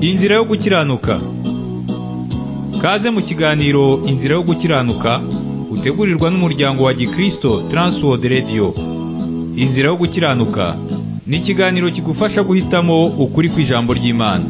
Inzira yo gukiranuka Kaze mu kiganiro Inzira yo gukiranuka utegurirwa n'umuryango wa Gikristo Transworld Radio Inzira yo gukiranuka ni ikiganiro kigufasha guhitamo ukuri kw'ijambo ry'Imana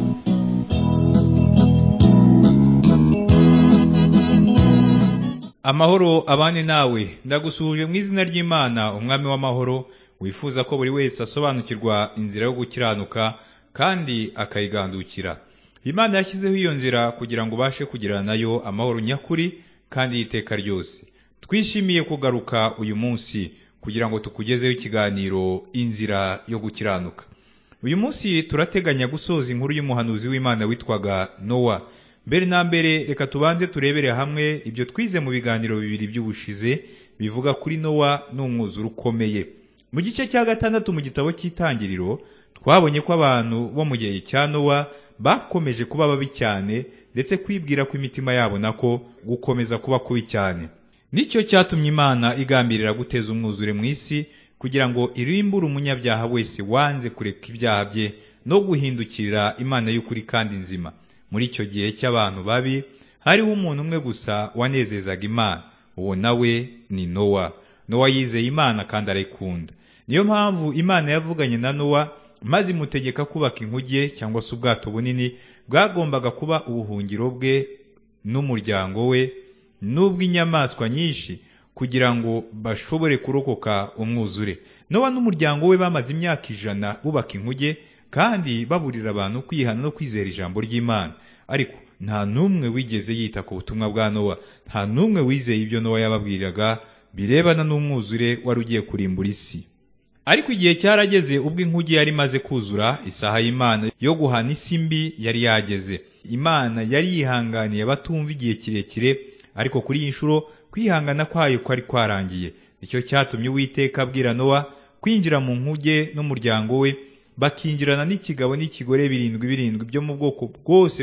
Amahoro abane nawe ndagusuhuje mu izina ry'Imana umwami w'amahoro wifuza ko buri wese asobanukirwa inzira yo gukiranuka kandi akayigandukira Imana yashyizeho iyo nzira kugira ngo ubashe kugirana nayo amahoro nyakuri kandi y'iteka ryose twishimiye kugaruka uyu munsi kugira ngo tukugezeho ikiganiro inzira yo gukiranuka uyu munsi turateganya gusoza inkuru y'umuhanuzi w'imana witwaga nowa mbere na mbere reka tubanze turebere hamwe ibyo twize mu biganiro bibiri by'ubushize bivuga kuri nowa n'umwuzure ukomeye mu gice cya gatandatu mu gitabo cy'itangiriro twabonye ko abantu bo mu gihe cya nowa bakomeje kuba babi cyane ndetse kwibwira kw'imitima yabo nako gukomeza kuba kubi cyane nicyo cyatumye imana igambirira guteza umwuzure mu isi kugira ngo irimbure umunyabyaha wese wanze kureka ibyaha bye no guhindukirira imana y'ukuri kandi nzima muri icyo gihe cy'abantu babi hariho umuntu umwe gusa wanezezaga imana uwo nawe ni nowa nowa yizeye imana kandi arayikunda niyo mpamvu imana yavuganye na nowa maze imutegeka kubaka inkuge cyangwa se ubwato bunini bwagombaga kuba ubuhungiro bwe n'umuryango we n'ubw'inyamaswa nyinshi kugira ngo bashobore kurokoka umwuzure nowa n'umuryango we bamaze imyaka ijana bubaka inkuge kandi baburira abantu kwihana no kwizera ijambo ry'imana ariko nta n'umwe wigeze yita ku butumwa bwa nowa nta n'umwe wizeye ibyo nowa yababwiraga birebana n'umwuzure wari ugiye kurimbura isi ariko igihe cyarageze ubwo inkuge yari imaze kuzura isaha y'imana yo guhana isi mbi yari yageze imana yari yihanganiye abatumva igihe kirekire ariko kuri iyi nshuro kwihangana kwayo kwari kwarangiye nicyo cyatumye uwiteka abwira nowa kwinjira mu nkuge n'umuryango we bakinjirana n'ikigabo n'ikigore birindwi birindwi byo mu bwoko bwose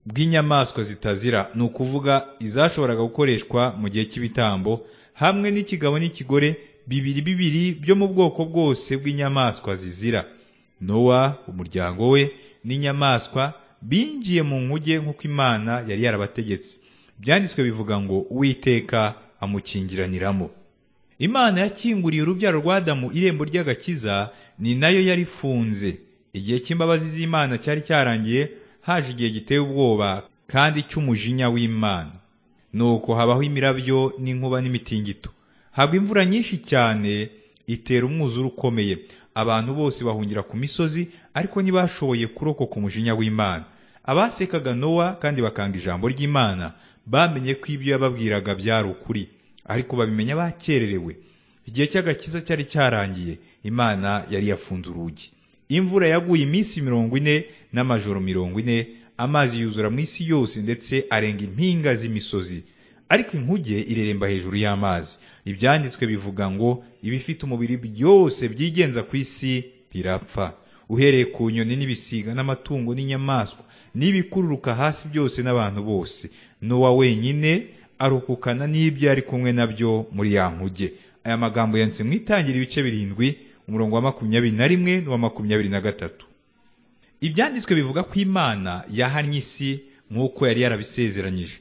bw'inyamaswa zitazira ni ukuvuga izashoboraga gukoreshwa mu gihe cy'ibitambo hamwe n'ikigabo n'ikigore bibiri bibiri byo mu bwoko bwose bw'inyamaswa zizira nowa umuryango we n'inyamaswa binjiye mu nkuge nk'uko imana yari yarabategetse byanditswe bivuga ngo uwiteka amukingiraniramo imana yakinguriye urubyaro rwa adamu irembo ry'agakiza ni nayo yari ifunze igihe cy'imbabazi z'imana cyari cyarangiye haje igihe giteye ubwoba kandi cy'umujinya w'imana nuko habaho imirabyo n'inkuba n'imitingito hagwa imvura nyinshi cyane itera umwuzure ukomeye abantu bose bahungira ku misozi ariko ntibashoboye kurokoka umujinya w'imana abasekaga nowa kandi bakanga ijambo ry'imana bamenye ko ibyo yababwiraga byari ukuri ariko babimenya bakererewe igihe cy'agakiza cyari cyarangiye imana yari yafunze urugi imvura yaguye iminsi mirongo ine n'amajoro mirongo ine amazi yuzura mu isi yose ndetse arenga impinga z'imisozi ariko inkuge ireremba hejuru y'amazi ibyanditswe bivuga ngo ibifite umubiri byose byigenza ku isi birapfa uhereye ku nyoni n'ibisiga n'amatungo n'inyamaswa n'ibikururuka hasi byose n'abantu bose nowa wenyine arukukana n'ibyo yari kumwe nabyo muri ya nkuge aya magambo yanditse mu itangira ibice birindwi umurongo wa makumyabiri na rimwe n'uwa makumyabiri na gatatu ibyanditswe bivuga ko imana yahannye isi nk'uko yari yarabisezeranyije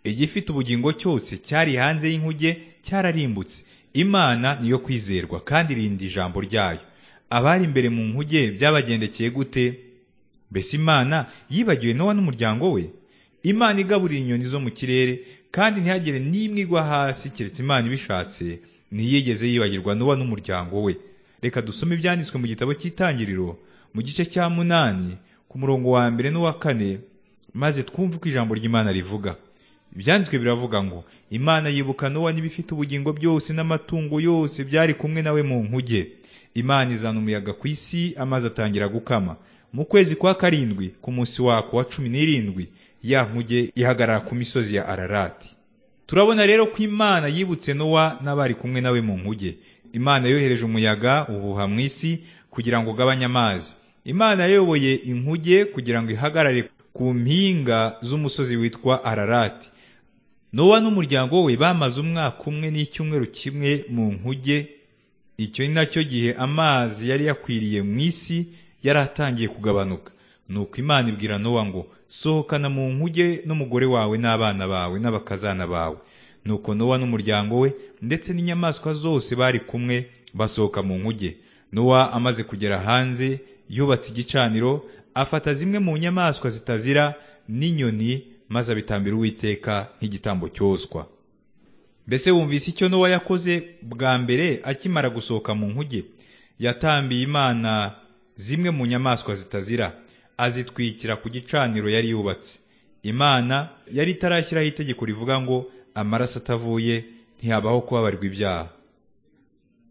igifite ubugingo cyose cyari hanze y'inkuge cyararimbutse imana niyo kwizerwa kandi irinda ijambo ryayo abari imbere mu nkuge byabagendekeye gute mbese imana yibagiwe nowa n'umuryango we imana igaburira inyoni zo mu kirere kandi ntihagire n'imwe igwa hasi keretse imana ibishatse ntiyigeze yibagirwa nowa n'umuryango we reka dusome ibyanditswe mu gitabo cy'itangiriro mu gice cya munani ku murongo wa mbere n'uwa kane maze twumve uko ijambo ry'imana rivuga ibyanditswe biravuga ngo imana yibuka nowa n'ibifite ubugingo byose n'amatungo yose byari kumwe nawe mu nkuge imana izana umuyaga ku isi amazi atangira gukama mu kwezi kwa karindwi ku munsi wako wa cumi n'irindwi ya nkuge ihagarara ku misozi ya ararati turabona rero ko imana yibutse nowa n'abari kumwe nawe mu nkuge imana yohereje umuyaga uhuha mu isi kugira ngo ugabanye amazi imana yayoboye inkuge kugira ngo ihagarare ku mpinga z'umusozi witwa ararati nowa n'umuryango we bamaze umwaka umwe n'icyumweru kimwe mu nkuge icyo ni nacyo gihe amazi yari yakwiriye mu isi yari atangiye kugabanuka nuko imana ibwira nowa ngo sohokana mu nkuge n'umugore wawe n'abana bawe n'abakazana bawe nuko nowa n'umuryango we ndetse n'inyamaswa zose bari kumwe basohoka mu nkuge nowa amaze kugera hanze yubatse igicaniro afata zimwe mu nyamaswa zitazira n'inyoni maze abitambira uwiteka nk'igitambo cyoswa mbese wumvise icyo nowa yakoze bwa mbere akimara gusohoka mu nkuge yatambiye imana zimwe mu nyamaswa zitazira azitwikira ku gicaniro yari yubatse imana yari itarashyiraho itegeko rivuga ngo amaraso atavuye ntihabaho kubabarwa ibyaha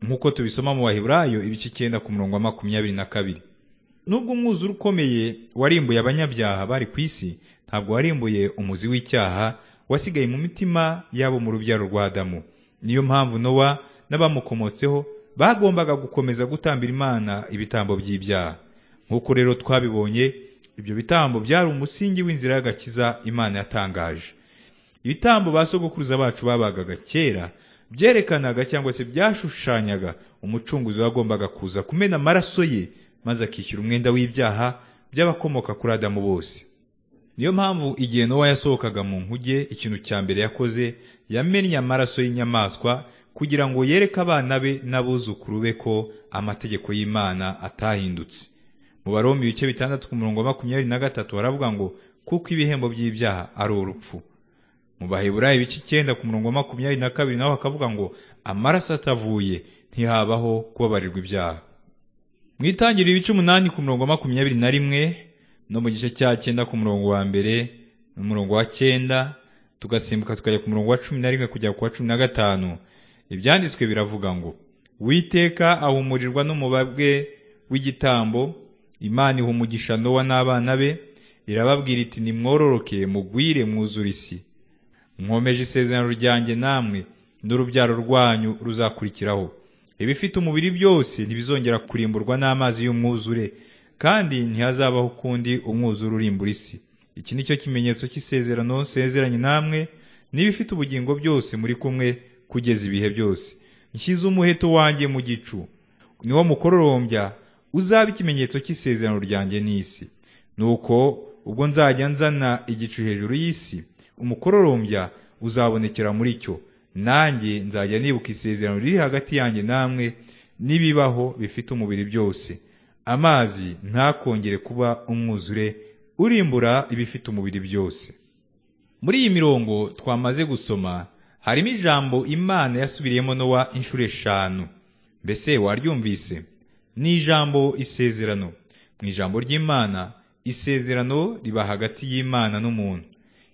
nk'uko tubisoma mu baheburayo ibice icyenda ku murongo wa makumyabiri na kabiri nubwo umwuzure ukomeye warimbuye abanyabyaha bari ku isi ntabwo warimbuye umuzi w'icyaha wasigaye mu mitima yabo mu rubyaro rwa Adamu niyo mpamvu nowa n'abamukomotseho bagombaga gukomeza gutambira imana ibitambo by'ibyaha nk'uko rero twabibonye ibyo bitambo byari umusingi w'inzira y'agakiza imana yatangaje ibitambo ba sogokuruza bacu babagaga kera byerekanaga cyangwa se byashushanyaga umucunguzi wagombaga kuza kumena amaraso ye maze akishyura umwenda w'ibyaha by'abakomoka kuri adamu bose niyo mpamvu igihe nowa yasohokaga mu nkuge ikintu cya mbere yakoze yamennye amaraso y'inyamaswa kugira ngo yereke abana be n'abuzukuru be ko amategeko y'imana atahindutse mu barombe ibice bitandatu ku murongo wa makumyabiri na gatatu haravuga ngo kuko ibihembo by'ibyaha ari urupfu mu baheburayo ibice icyenda ku murongo wa makumyabiri na kabiri naho hakavuga ngo amaraso atavuye ntihabaho kubabarirwa ibyaha mu itangira ibice umunani ku murongo wa makumyabiri na rimwe no mu gice cya cyenda ku murongo wa mbere n'umurongo wa cyenda tugasimbuka tukajya ku murongo wa cumi na rimwe kujya ku wa cumi na gatanu ibyanditswe biravuga ngo witeka ahumurirwa n'umubabwe w'igitambo imana iha umugisha nowa n'abana be irababwira iti nimwororoke mugwire mwuzure isi mwomeje isezerano ryanjye namwe n'urubyaro rwanyu ruzakurikiraho ibifite umubiri byose ntibizongera kurimburwa n'amazi y'umwuzure kandi ntihazabaho ukundi umwuzure urimbura isi iki ni cyo kimenyetso cy'isezerano nsezeranye namwe n'ibifite ubugingo byose muri kumwe kugeza ibihe byose nshyize umuheto wanjye mu gicu niwo mukororombya uzaba ikimenyetso cy'isezerano ryanjye n'isi nuko ubwo nzajya nzana igicu hejuru y'isi umukororombya uzabonekera muri cyo nanjye nzajya nibuka isezerano riri hagati yanjye namwe n'ibibaho bifite umubiri byose amazi ntakongere kuba umwuzure urimbura ibifite umubiri byose muri iyi mirongo twamaze gusoma harimo ijambo imana yasubiriyemo nowa inshuro eshanu mbese waryumvise ni ijambo isezerano mu ijambo ry'imana isezerano riba hagati y'imana n'umuntu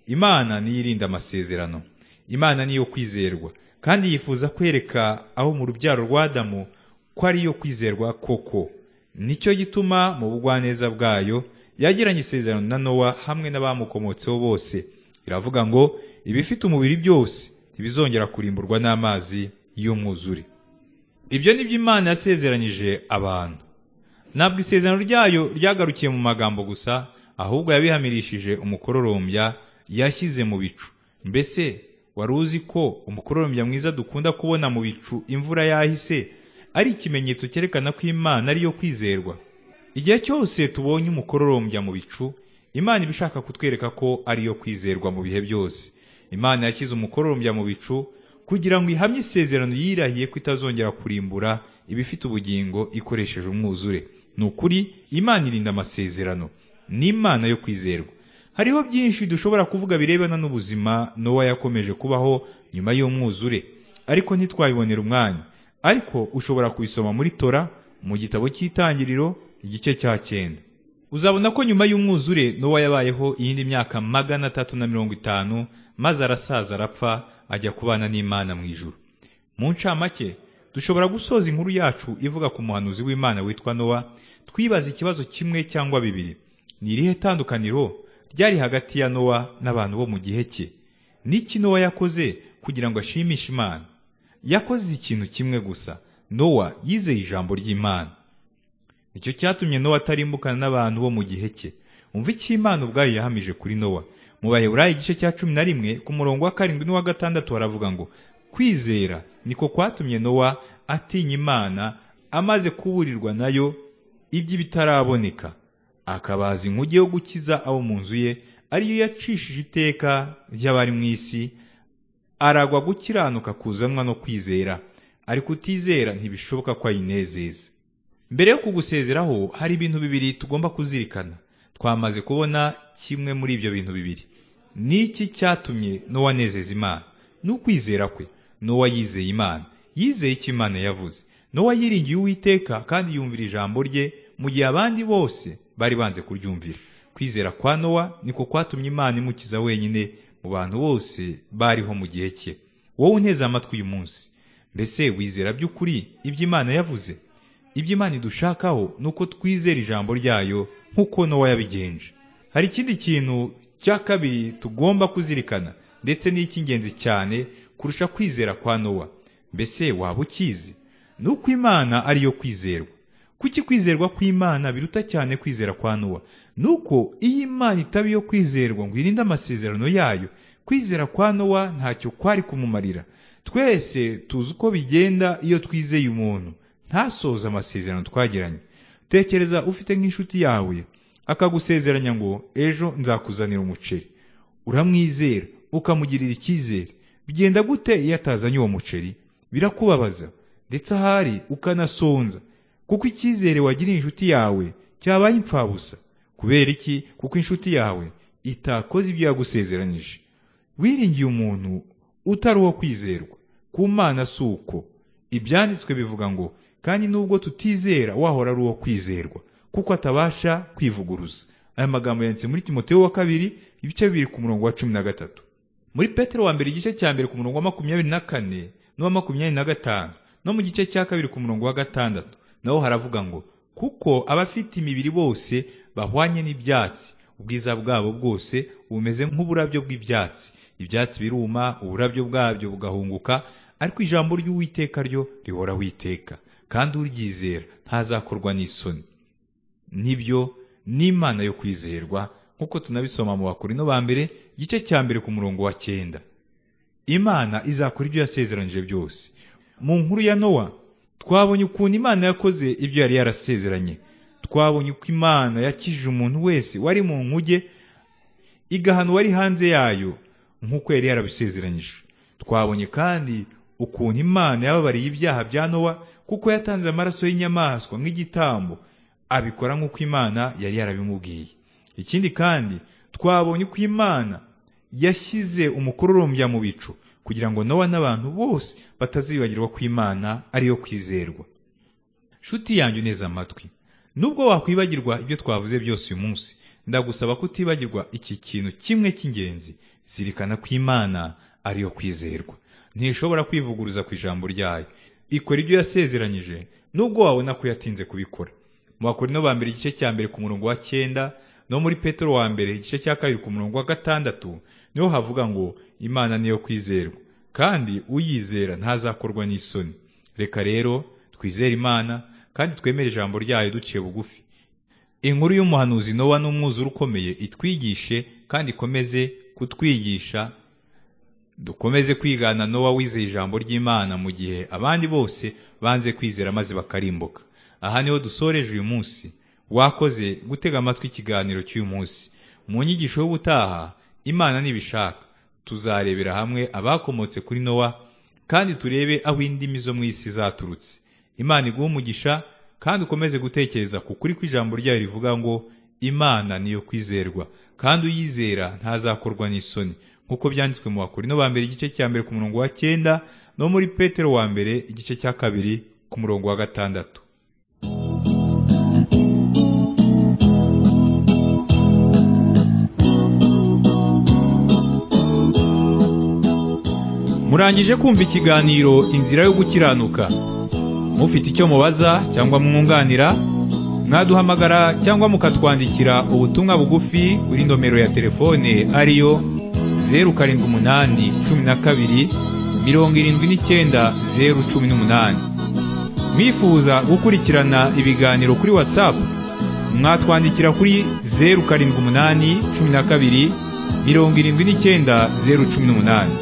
imana niyo irinda amasezerano imana niyo kwizerwa kandi yifuza kwereka aho mu rubyaro rwa adamu ko ariyo kwizerwa koko nicyo gituma mu bugwaneza bwayo yagiranye isezerano na nowa hamwe n'abamukomotseho bose iravuga ngo ibifite umubiri byose ntibizongera kurimburwa n'amazi y'umwuzure ibyo ni byo imana yasezeranyije abantu ntabwo isezerano ryayo ryagarukiye mu magambo gusa ahubwo yabihamirishije umukororombya yashyize mu bicu mbese wari uzi ko umukororombya mwiza dukunda kubona mu bicu imvura yahise ari ikimenyetso cyerekana ko imana ariyo kwizerwa igihe cyose tubonye umukororombya mu bicu imana iba ishaka kutwereka ko ariyo kwizerwa mu bihe byose imana yashyize umukororombya mu bicu kugira ngo ihamye isezerano yirahiye ko itazongera kurimbura ibifite ubugingo ikoresheje umwuzure ni ukuri imana irinda amasezerano ni imana yo kwizerwa hariho byinshi dushobora kuvuga birebana n'ubuzima nowa yakomeje kubaho nyuma y'umwuzure ariko ntitwabibonera umwanya ariko ushobora kubisoma muri tora mu gitabo cy'itangiriro igice cya cyenda uzabona ko nyuma y'umwuzure nowa yabayeho iyindi myaka magana atatu na mirongo itanu maze arasaza arapfa ajya kubana n'imana mu ijuru mu ncamake dushobora gusoza inkuru yacu ivuga ku muhanuzi w'imana witwa nowa twibaza ikibazo kimwe cyangwa bibiri ni irihe tandukaniro ryari hagati ya nowa n'abantu bo mu gihe cye n'iki nowa yakoze kugira ngo ashimishe imana yakoze ikintu kimwe gusa nowa yizeye ijambo ry'imana nicyo cyatumye nowa atarimbukana n'abantu bo mu gihe cye umva icyo imana ubwayo yahamije kuri nowa mu baheburayo igice cya cumi na rimwe ku murongo wa karindwi n'uwa gatandatu baravuga ngo kwizera niko kwatumye nowa atinya imana amaze kuburirwa nayo iby'ibitaraboneka akabaza inkuge yo gukiza abo mu nzu ye ariyo yacishije iteka ry'abari mu isi aragwa gukiranuka kuzanwa no kwizera ariko utizera ntibishoboka ko ayinezeza mbere yo kugusezeraho hari ibintu bibiri tugomba kuzirikana twamaze kubona kimwe muri ibyo bintu bibiri niki cyatumye n'uwo anezeza imana ni ukwizera kwe n'uwo yizeye imana yizeye icyo imana yavuze n'uwo yiringiye uwiteka kandi yumvira ijambo rye mu gihe abandi bose bari banze kuryumvira kwizera kwa nowa niko kwatumye imana imukiza wenyine mu bantu bose bariho mu gihe cye wowe unteze amatwi uyu munsi mbese wizera by'ukuri ibyo imana yavuze ibyo imana idushakaho ni uko twizera ijambo ryayo nk'uko nowa yabigenje hari ikindi kintu cya kabiri tugomba kuzirikana ndetse n'icy'ingenzi cyane kurusha kwizera kwa nowa mbese waba ukizi ni uko imana ariyo kwizerwa kuki kwizerwa kw'imana biruta cyane kwizera kwa nowa ni uko iyo imana itaba iyo kwizerwa ngo irinde amasezerano yayo kwizera kwa nowa ntacyo kwari kumumarira twese tuzi uko bigenda iyo twizeye umuntu ntasohoze amasezerano twagiranye tekereza ufite nk'inshuti yawe akagusezeranya ngo ejo nzakuzanira umuceri uramwizera ukamugirira icyizere bigenda gute iyo atazanye uwo muceri birakubabaza ndetse ahari ukanasonza kuko icyizere wagiriye inshuti yawe cyabaye impfabusa kubera iki kuko inshuti yawe itakoze ibyo yagusezeranyije wiringiye umuntu utari uwo kwizerwa ku mana si uko ibyanditswe bivuga ngo kandi nubwo tutizera wahora ari uwo kwizerwa kuko atabasha kwivuguruza aya magambo yanditse muri timoteyo wa kabiri ibice bibiri ku murongo wa cumi na gatatu muri petero wa mbere igice cya mbere ku murongo wa makumyabiri na kane n'uwa makumyabiri na gatanu no mu gice cya kabiri ku murongo wa gatandatu naho haravuga ngo kuko abafite imibiri bose bahwanye n'ibyatsi ubwiza bwabo bwose bumeze nk'uburabyo bw'ibyatsi ibyatsi biruma uburabyo bwabyo bugahunguka ariko ijambo ry'uwiteka ryo rihoraho iteka kandi uryizera ntazakorwa n'isoni nibyo n'imana yo kwizerwa nk'uko tunabisoma mu bakorino ba mbere igice cya mbere ku murongo wa cyenda imana izakora ibyo yasezeranyije byose mu nkuru ya nowa twabonye ukuntu imana yakoze ibyo yari yarasezeranye twabonye uko imana yakijije umuntu wese wari mu nkuge igahano wari hanze yayo nk'uko yari yarabisezeranyije twabonye kandi ukuntu imana yababariye ibyaha bya nowa kuko yatanze amaraso y'inyamaswa nk'igitambo abikora nk'uko imana yari yarabimubwiye ikindi kandi twabonye uko imana yashyize umukororombya mu bicu kugira ngo nowa n'abantu bose batazibagirwa ko imana ariyo kwizerwa nshuti yanjye uneze amatwi nubwo wakwibagirwa ibyo twavuze byose uyu munsi ndagusaba kutibagirwa iki kintu kimwe cy'ingenzi zirikana ko imana ariyo kwizerwa ntishobora kwivuguruza ku ijambo ryayo ikora ibyo yasezeranyije nubwo wabona ko yatinze kubikora mu bakorino ba mbere igice cya mbere ku murongo wa cyenda no muri petero wa mbere igice cya kabiri ku murongo wa gatandatu niho havuga ngo imana niyo kwizerwa kandi uyizera ntazakorwa n'isoni reka rero twizere imana kandi twemere ijambo ryayo duciye bugufi inkuru y'umuhanuzi nowa n'umwuzure ukomeye itwigishe kandi ikomeze kutwigisha dukomeze kwigana nowa wizeye ijambo ry'imana mu gihe abandi bose banze kwizera maze bakarimbuka aha niho dusoreje uyu munsi wakoze gutega amatwi ikiganiro cy'uyu munsi mu nyigisho y'ubutaha imana nibishaka tuzarebera hamwe abakomotse kuri nowa kandi turebe aho indimi zo mu isi zaturutse imana iguha umugisha kandi ukomeze gutekereza ku kuri kw'ijambo ryayo rivuga ngo imana niyo kwizerwa kandi uyizera ntazakorwa n'isoni nk'uko byanditswe mu bakorino ba mbere igice cya mbere ku murongo wa cyenda no muri petero wa mbere igice cya kabiri ku murongo wa gatandatu murangije kumva ikiganiro inzira yo gukiranuka mufite icyo mubaza cyangwa mwunganira mwaduhamagara cyangwa mukatwandikira ubutumwa bugufi kuri nomero ya telefone ariyo zeru karindwi umunani cumi na kabiri mirongo irindwi n'icyenda zeru cumi n'umunani mwifuza gukurikirana ibiganiro kuri watsapu mwatwandikira kuri zeru karindwi umunani cumi na kabiri mirongo irindwi n'icyenda zeru cumi n'umunani